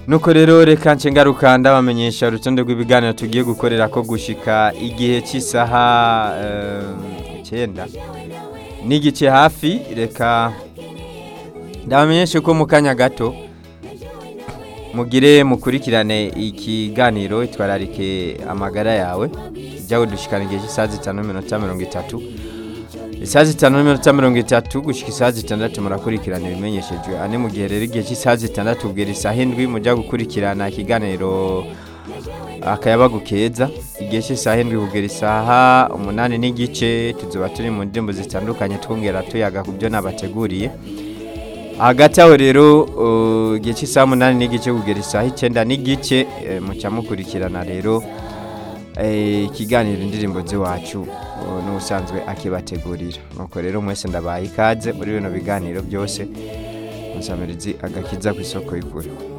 nuko rero reka nce ngaruka ndabamenyesha urutonde rw'ibiganiro tugiye gukorera ko gushika igihe cy'isaha eh, icyenda n'igice hafi reka ndabamenyeshe ko mu kanya gato mugire mukurikirane ikiganiro itwararike amagara yawe jyawe dushikana igihe cy'isaha zitanu n'iminota mirongo itatu isaha zitanu n'iminota mirongo itatu gushyika isaha zitandatu murakurikirana ibimenyeshejwe ane mu gihe rero igihe cy'isaha zitandatu ubwira isaha indwi mujya gukurikirana ikiganiro akayabagu keza igihe cy'isaha indwi ubwira isaha umunani n'igice tuzuba turi mu ndirimbo zitandukanye twongera tuyaga ku byo nabateguriye hagati aho rero uh, igihe cy'isaha umunani n'igice kugera isaha icyenda n'igice eh, muca mukurikirana rero eh, ikiganiro indirimbo z'iwacu uh, n'ubusanzwe akibategurira nuko rero mwese ndabaye ikaze muri bino biganiro byose musamirizi agakiza ku isoko y'ukuri